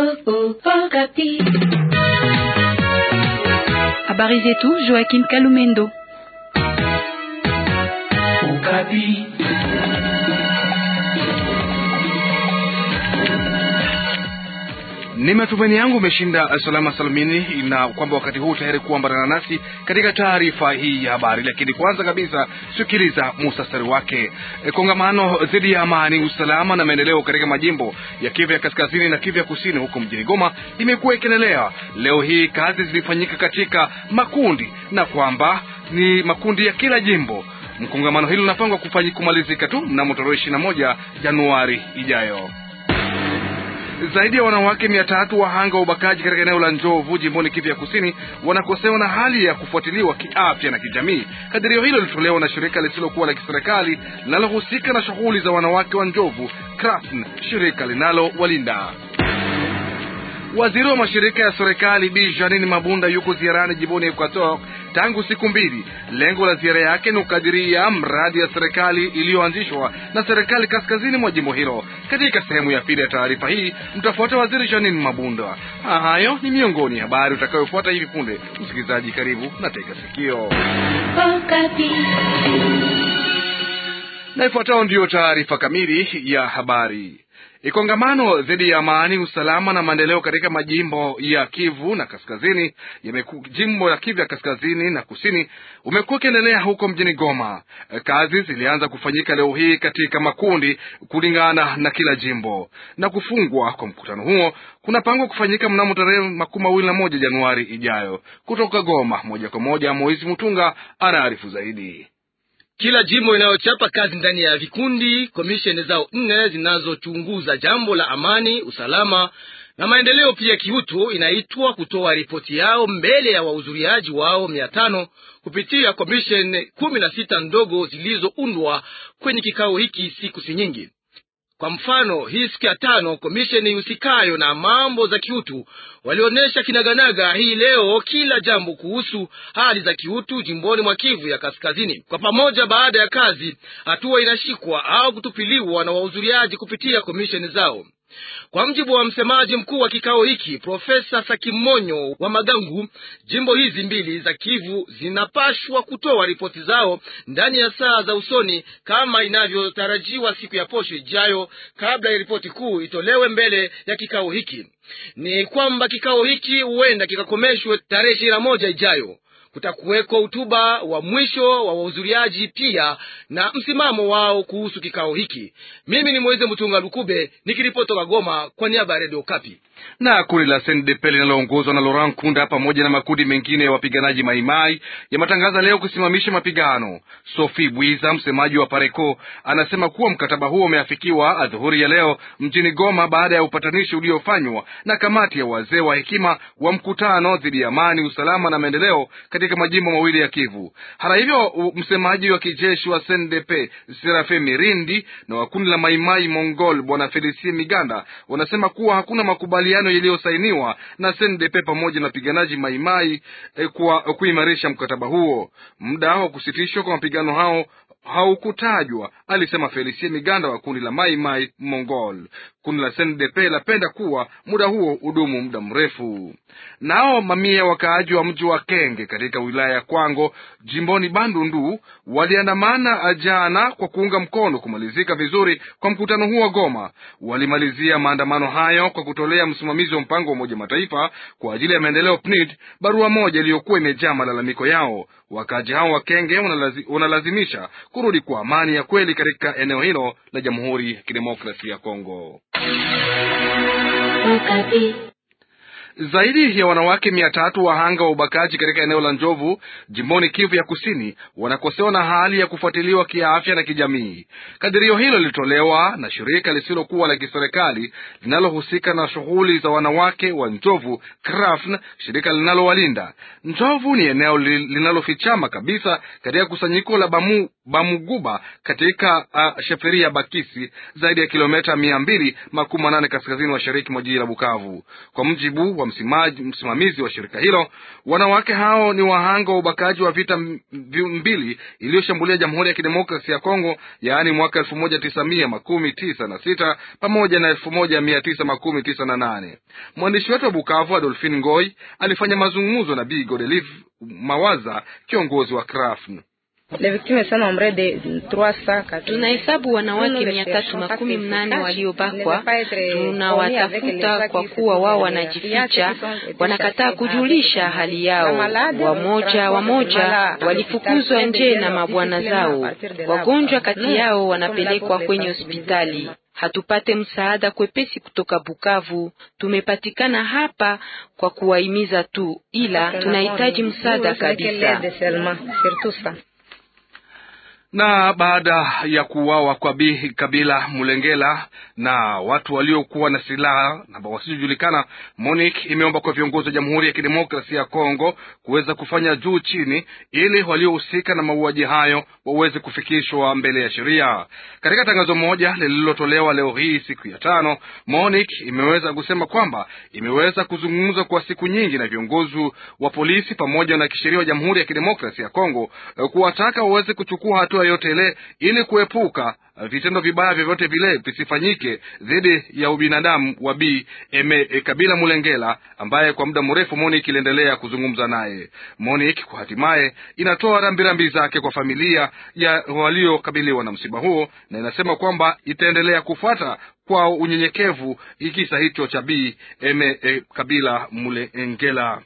Habari zetu Joaquin Kalumendo. Okapi. Ni matumaini yangu umeshinda salama salamini, na kwamba wakati huu tayari kuambatana nasi katika taarifa hii ya habari. Lakini kwanza kabisa, sikiliza musasari wake. E, kongamano dhidi ya amani, usalama na maendeleo katika majimbo ya Kivu ya kaskazini na Kivu ya kusini huko mjini Goma imekuwa ikiendelea. Leo hii kazi zilifanyika katika makundi na kwamba ni makundi ya kila jimbo. Mkongamano hilo linapangwa kufanyika kumalizika tu mnamo tarehe ishirini na moja Januari ijayo. Zaidi ya wanawake mia tatu wahanga wa ubakaji katika eneo la Njovu jimboni Kivu ya kusini wanakosewa na hali ya kufuatiliwa kiafya na kijamii. Kadirio hilo lilitolewa na shirika lisilokuwa la kiserikali linalohusika na shughuli za wanawake wa Njovu, Krasn, shirika linalo walinda Waziri wa mashirika ya serikali Bi Janine Mabunda yuko ziarani jimboni Equator tangu siku mbili. Lengo la ziara yake ni kukadiria mradi ya serikali iliyoanzishwa na serikali kaskazini mwa jimbo hilo. Katika sehemu ya pili ya taarifa hii mtafuata waziri Janine Mabunda. Hayo ni miongoni habari utakayofuata hivi punde. Msikilizaji, karibu na tega sikio. Na ifuatayo ndiyo taarifa kamili ya habari. Kongamano dhidi ya amani, usalama na maendeleo katika majimbo ya Kivu na kaskazini yameku, jimbo la Kivu ya kaskazini na kusini umekuwa ukiendelea huko mjini Goma. Kazi zilianza kufanyika leo hii katika makundi kulingana na kila jimbo, na kufungwa kwa mkutano huo kunapangwa kufanyika mnamo tarehe makumi mawili na moja Januari ijayo. Kutoka Goma moja kwa moja, Moizi Mutunga anaarifu zaidi. Kila jimbo inayochapa kazi ndani ya vikundi komisheni zao nne zinazochunguza jambo la amani, usalama na maendeleo pia kiutu, inaitwa kutoa ripoti yao mbele ya wahudhuriaji wao mia tano kupitia komisheni kumi na sita ndogo zilizoundwa kwenye kikao hiki siku si nyingi. Kwa mfano, hii siku ya tano komisheni ihusikayo na mambo za kiutu walionyesha kinaganaga hii leo kila jambo kuhusu hali za kiutu jimboni mwa Kivu ya kaskazini. Kwa pamoja, baada ya kazi, hatua inashikwa au kutupiliwa na wahudhuriaji kupitia komisheni zao. Kwa mjibu wa msemaji mkuu wa kikao hiki Profesa Sakimonyo wa Magangu, jimbo hizi mbili za Kivu zinapashwa kutoa ripoti zao ndani ya saa za usoni kama inavyotarajiwa siku ya posho ijayo, kabla ya ripoti kuu itolewe mbele ya kikao hiki. Ni kwamba kikao hiki huenda kikakomeshwe tarehe ishirini na moja ijayo. Kutakuweko hotuba wa mwisho wa wahudhuriaji pia na msimamo wao kuhusu kikao hiki. Mimi ni Mweze Mtunga Lukube nikiripotoka Goma kwa niaba ya Redio Kapi. Na kundi la SNDP linaloongozwa na Laurent Kunda pamoja na makundi mengine ya wapiganaji Maimai yametangaza leo kusimamisha mapigano. Sophie Bwiza, msemaji wa Pareco, anasema kuwa mkataba huo umeafikiwa adhuhuri ya leo mjini Goma baada ya upatanishi uliofanywa na kamati ya wazee wa hekima wa mkutano dhidi ya amani, usalama na maendeleo katika majimbo mawili ya Kivu. Hata hivyo, msemaji wa kijeshi wa SNDP Serafe Mirindi na wa kundi la Maimai Mongol bwana Felicie Miganda wanasema kuwa hakuna makubaliano yaliyosainiwa na SNDP pamoja na wapiganaji Maimai eh, kwa kuimarisha mkataba huo. Muda wa kusitishwa kwa mapigano hao haukutajwa, alisema Felicie Miganda wa kundi la Mai Mai Mongol. Kundi la SNDP lapenda kuwa muda huo udumu muda mrefu. Nao mamia wakaaji wa mji wa Kenge katika wilaya ya Kwango jimboni Bandundu waliandamana jana kwa kuunga mkono kumalizika vizuri kwa mkutano huo wa Goma. Walimalizia maandamano hayo kwa kutolea msimamizi wa mpango wa Umoja Mataifa kwa ajili ya maendeleo PNID barua moja iliyokuwa imejaa malalamiko yao. Wakaaji hao wa Kenge wanalazi, wanalazimisha kurudi kwa amani ya kweli katika eneo hilo la Jamhuri ya Kidemokrasia ya Kongo. Zaidi ya wanawake mia tatu wahanga wa ubakaji katika eneo la Njovu jimboni Kivu ya Kusini wanakosewa na hali ya kufuatiliwa kiafya na kijamii. Kadirio hilo lilitolewa na shirika lisilokuwa la kiserikali linalohusika na shughuli za wanawake wa Njovu, Krafn, shirika linalowalinda. Njovu ni eneo linalofichama kabisa katika kusanyiko la Bamu, Bamuguba katika uh, sheferia Bakisi, zaidi ya kilomita mia mbili makumi manane kaskazini mashariki mwa jiji la Bukavu. Kwa mjibu kwamba msimamizi wa shirika hilo, wanawake hao ni wahanga wa ubakaji wa vita mbili iliyoshambulia Jamhuri ya Kidemokrasia ya Kongo, yaani mwaka elfu moja tisa mia makumi tisa na sita pamoja na elfu moja mia tisa makumi tisa na nane. Mwandishi wetu wa Bukavu Adolfin Ngoi alifanya mazungumzo na Bi Godelive Mawaza, kiongozi wa KRAFN. Tunahesabu wanawake mia tatu makumi mnane waliobakwa. Tunawatafuta kwa kuwa wao wanajificha, wanakataa kujulisha hali yao. Wamoja wamoja walifukuzwa nje na mabwana zao. Wagonjwa kati yao wanapelekwa kwenye hospitali. Hatupate msaada kwepesi kutoka Bukavu. Tumepatikana hapa kwa kuwahimiza tu, ila tunahitaji msaada kabisa. Na baada ya kuuawa kwa Bi Kabila Mulengela na watu waliokuwa na silaha na wasiojulikana, MONUC imeomba kwa viongozi wa Jamhuri ya Kidemokrasia ya Kongo kuweza kufanya juu chini ili waliohusika na mauaji hayo waweze kufikishwa mbele ya sheria. Katika tangazo moja lililotolewa leo hii siku ya tano, MONUC imeweza kusema kwamba imeweza kuzungumza kwa siku nyingi na viongozi wa polisi pamoja na kisheria wa Jamhuri ya Kidemokrasia ya Kongo kuwataka waweze kuchukua hatua yote ile ili kuepuka vitendo vibaya vyovyote vile visifanyike dhidi ya ubinadamu wa Bi Eme Kabila Mulengela ambaye kwa muda mrefu MONUC iliendelea kuzungumza naye. MONUC kwa hatimaye inatoa rambirambi zake kwa familia ya waliokabiliwa na msiba huo na inasema kwamba itaendelea kufuata kwa unyenyekevu kisa hicho cha Bi Eme Kabila Mulengela.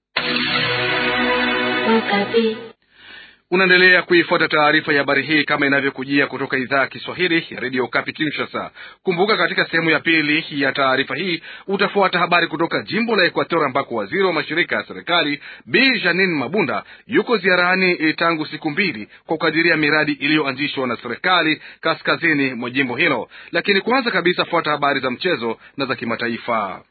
Unaendelea kuifuata taarifa ya habari hii kama inavyokujia kutoka idhaa ya Kiswahili ya redio Kapi Kinshasa. Kumbuka, katika sehemu ya pili ya taarifa hii utafuata habari kutoka jimbo la Ekuator ambako waziri wa mashirika ya serikali Bi Janin Mabunda yuko ziarani tangu siku mbili kwa kukadiria miradi iliyoanzishwa na serikali kaskazini mwa jimbo hilo. Lakini kwanza kabisa, fuata habari za mchezo na za kimataifa.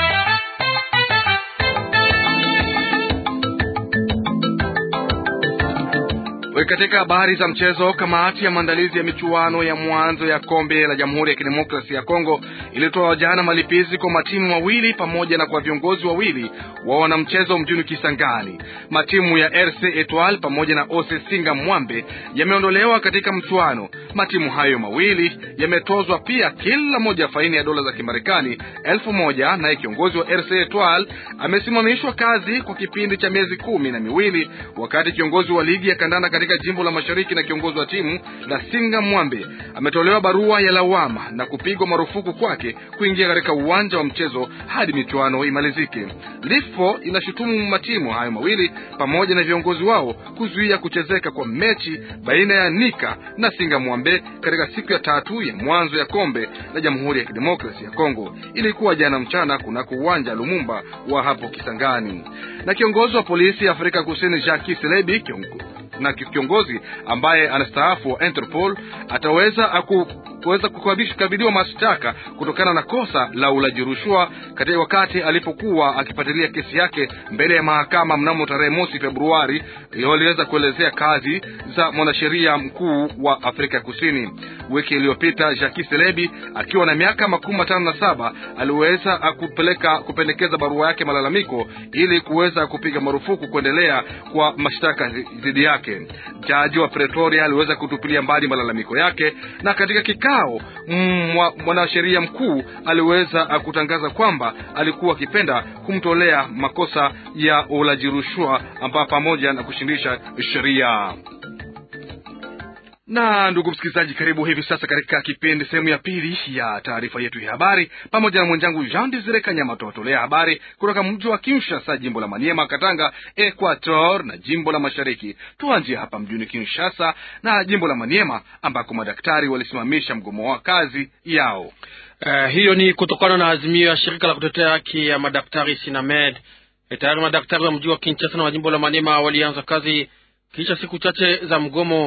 Katika habari za mchezo, kamati ya maandalizi ya michuano ya mwanzo ya kombe la Jamhuri ya Kidemokrasia ya Kongo ilitoa jana malipizi kwa matimu mawili pamoja na kwa viongozi wawili wa wanamchezo mjini Kisangani. Matimu ya RC Etoile pamoja na Ose Singa Mwambe yameondolewa katika mchuano. Matimu hayo mawili yametozwa pia kila moja faini ya dola za Kimarekani elfu moja naye kiongozi wa RC Etoile amesimamishwa kazi kwa kipindi cha miezi kumi na miwili wakati kiongozi wa ligi ya kandanda katika jimbo la mashariki na kiongozi wa timu la Singa Mwambe ametolewa barua ya lawama na kupigwa marufuku kwake kuingia katika uwanja wa mchezo hadi michuano imalizike. Lifo inashutumu matimu hayo mawili pamoja na viongozi wao kuzuia kuchezeka kwa mechi baina ya Nika na Singa Mwambe katika siku ya tatu ya mwanzo ya kombe la Jamhuri ya Kidemokrasia ya Kongo. Ilikuwa jana mchana kunako uwanja Lumumba wa hapo Kisangani. Na kiongozi wa polisi ya Afrika Kusini Jacques Selebi na kiongozi ambaye anastaafu wa Interpol ataweza aku kuweza kukabiliwa mashtaka kutokana na kosa la ulaji rushwa katika wakati alipokuwa akifuatilia kesi yake mbele ya mahakama mnamo tarehe mosi Februari. Waliweza kuelezea kazi za mwanasheria mkuu wa Afrika ya Kusini. Wiki iliyopita Jacques Selebi akiwa na miaka makumi matano na saba aliweza kupeleka kupendekeza barua yake malalamiko ili kuweza kupiga marufuku kuendelea kwa mashtaka dhidi yake. Jaji wa Pretoria aliweza kutupilia mbali malalamiko yake na katika kikao mwanasheria mkuu aliweza kutangaza kwamba alikuwa akipenda kumtolea makosa ya ulaji rushwa ambapo pamoja na kushindisha sheria na ndugu msikilizaji, karibu hivi sasa katika kipindi sehemu ya pili ya taarifa yetu ya habari, pamoja na mwenzangu Jean Desire Kanyama. Tutawatolea habari kutoka mji wa Kinshasa, jimbo la Maniema, Katanga, Equator na jimbo la Mashariki. Tuanzie hapa mjini Kinshasa na jimbo la Maniema ambako madaktari walisimamisha mgomo wa kazi yao. Uh, hiyo ni kutokana na azimio ya shirika la kutetea haki ya madaktari Sinamed. E, tayari madaktari wa mji wa Kinshasa na wa jimbo la Maniema walianza kazi kisha siku chache za mgomo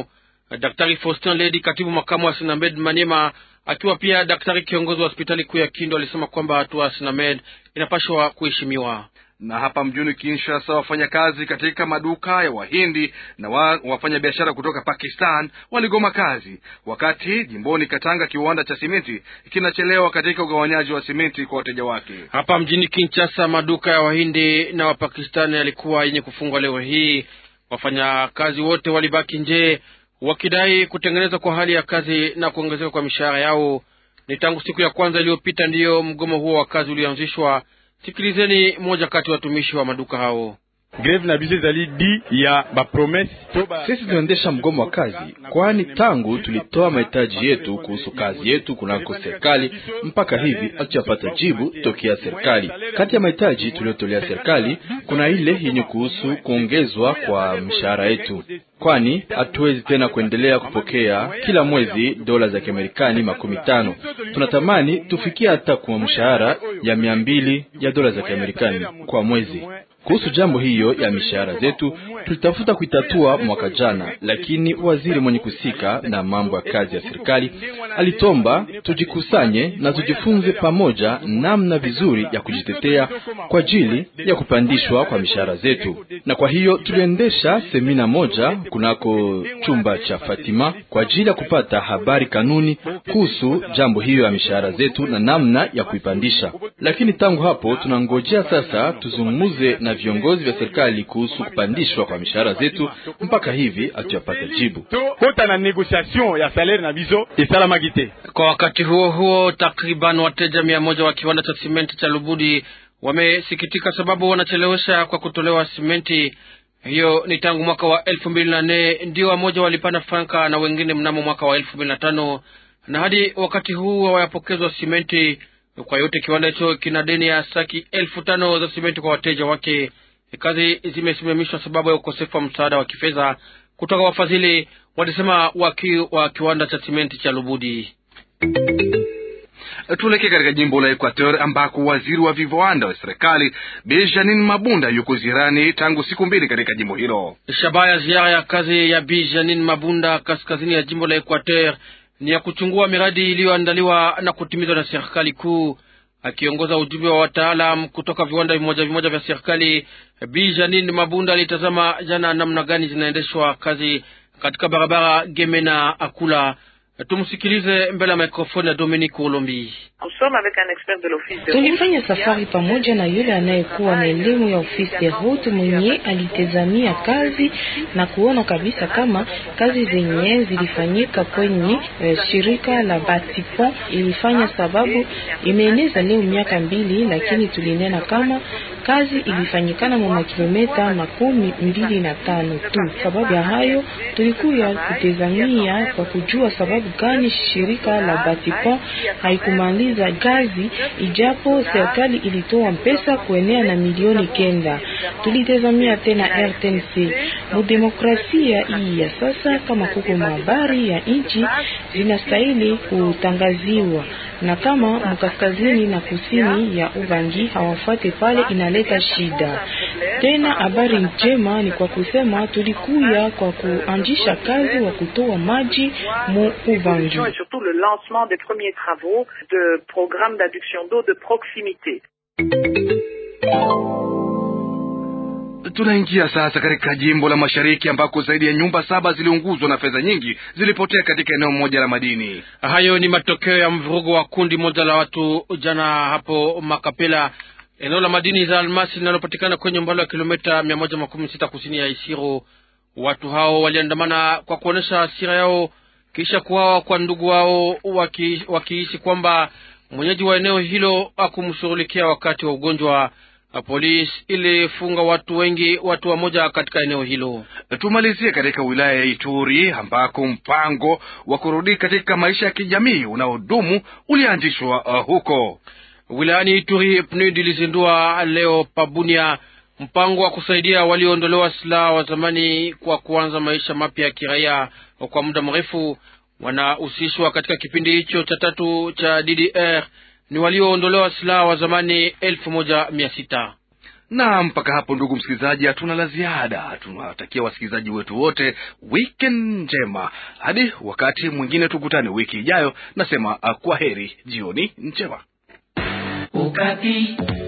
Daktari Faustin Ledi, katibu makamu wa Sinamed Maniema, akiwa pia daktari kiongozi wa hospitali kuu ya Kindu, alisema kwamba hatua ya Sinamed inapashwa kuheshimiwa na hapa mjini Kinshasa, wafanyakazi katika maduka ya Wahindi na wa, wafanyabiashara kutoka Pakistan waligoma kazi, wakati jimboni Katanga kiwanda cha simenti kinachelewa katika ugawanyaji wa simenti kwa wateja wake. Hapa mjini Kinshasa, maduka ya Wahindi na Wapakistani yalikuwa yenye kufungwa leo hii. Wafanyakazi wote walibaki nje wakidai kutengenezwa kwa hali ya kazi na kuongezeka kwa mishahara yao. Ni tangu siku ya kwanza iliyopita ndiyo mgomo huo wa kazi ulioanzishwa. Sikilizeni moja kati ya watumishi wa maduka hao. Greve na bize zali di ya bapromese. Sisi tunaendesha mgomo wa kazi, kwani tangu tulitoa mahitaji yetu kuhusu kazi yetu kunako serikali mpaka hivi hatujapata jibu tokea serikali. Kati ya mahitaji tuliyotolea serikali kuna ile yenye kuhusu kuongezwa kwa mishahara yetu, kwani hatuwezi tena kuendelea kupokea kila mwezi dola za Kiamerikani makumi tano. Tunatamani tufikie hata kwa mshahara ya mia mbili ya dola za Kiamerikani kwa mwezi. Kuhusu jambo hiyo ya mishahara zetu tulitafuta kuitatua mwaka jana, lakini waziri mwenye kusika na mambo ya kazi ya serikali alitomba tujikusanye na tujifunze pamoja namna vizuri ya kujitetea kwa ajili ya kupandishwa kwa mishahara zetu, na kwa hiyo tuliendesha semina moja kunako chumba cha Fatima kwa ajili ya kupata habari kanuni kuhusu jambo hiyo ya mishahara zetu na namna ya kuipandisha. Lakini tangu hapo tunangojea sasa tuzungumuze na viongozi vya serikali kuhusu kupandishwa kwa mishahara zetu. Mpaka hivi hatujapata jibu. Kwa wakati huo huo, takriban wateja mia moja wa kiwanda cha simenti cha Lubudi wamesikitika sababu wanachelewesha kwa kutolewa simenti hiyo. Ni tangu mwaka wa elfu mbili na nne ndio wamoja walipanda franka na wengine mnamo mwaka wa elfu mbili na tano na hadi wakati huu hawayapokezwa simenti. Kwa yote kiwanda hicho kina deni ya saki elfu tano za simenti kwa wateja wake. Kazi zimesimamishwa sababu ya ukosefu wa msaada wa kifedha kutoka wafadhili, walisema waki wa kiwanda cha simenti cha Lubudi. Tuelekee katika jimbo la Equateur ambako waziri wa viwanda wa serikali Benjamin Mabunda yuko ziarani tangu siku mbili katika jimbo hilo. Shabaha ya ziara ya kazi ya Benjamin Mabunda kaskazini ya jimbo la Equateur ni ya kuchungua miradi iliyoandaliwa na kutimizwa na serikali kuu. Akiongoza ujumbe wa wataalam kutoka viwanda vimoja vimoja vya serikali, Bi Janine Mabunda alitazama jana namna gani zinaendeshwa kazi katika barabara Gemena Akula. Tumsikilize mbele ya mikrofoni ya Dominique Olombi. Tulifanya safari pamoja na yule anayekuwa na elimu ya ofisi de route mwenye alitazamia kazi na kuona kabisa kama kazi zenye zilifanyika kwenye eh, shirika la Batipon ilifanya, sababu imeeneza leo miaka mbili, lakini tulinena kama kazi ilifanyikana mwa kilomita makumi mbili na tano tu. Sababu ya hayo tulikuya kutazamia kwa kujua sababu gani shirika la Batipon haikumaliza kazi ijapo serikali ilitoa pesa kuenea na milioni kenda. Tulitazamia tena RTNC mudemokrasia hii ya sasa, kama kuko mahabari ya nchi zinastahili kutangaziwa, na kama mkaskazini na kusini ya Ubangi hawafuate pale, inaleta shida. Tena habari njema ni kwa kusema tulikuya kwa kuanzisha kazi wa kutoa maji mu Ubangi. programme d'adduction d'eau de proximité. Tunaingia sasa katika jimbo la mashariki ambako zaidi ya nyumba saba ziliunguzwa na fedha nyingi zilipotea katika eneo moja la madini. Hayo ni matokeo ya mvurugo wa kundi moja la watu jana hapo Makapela, eneo la madini za almasi linalopatikana kwenye umbali wa kilomita mia moja makumi sita kusini ya Isiro. Watu hao waliandamana kwa kuonyesha hasira yao kisha kuwawa kwa ndugu wao waki, wakiishi kwamba mwenyeji wa eneo hilo akumshughulikia wakati wa ugonjwa. Polisi ilifunga watu wengi, watu wamoja katika eneo hilo. Tumalizie katika wilaya ya Ituri ambako mpango wa kurudi katika maisha ya kijamii unaodumu ulianzishwa uh, huko wilayani Ituri. PNUD ilizindua leo Pabunia mpango wa kusaidia walioondolewa silaha wa zamani kwa kuanza maisha mapya ya kiraia kwa muda mrefu. Wanahusishwa katika kipindi hicho cha tatu cha DDR ni walioondolewa silaha wa zamani elfu moja mia sita. Na mpaka hapo, ndugu msikilizaji, hatuna la ziada. Tunawatakia wasikilizaji wetu wote weekend njema, hadi wakati mwingine tukutane wiki ijayo. Nasema kwa heri, jioni njema. Ukati.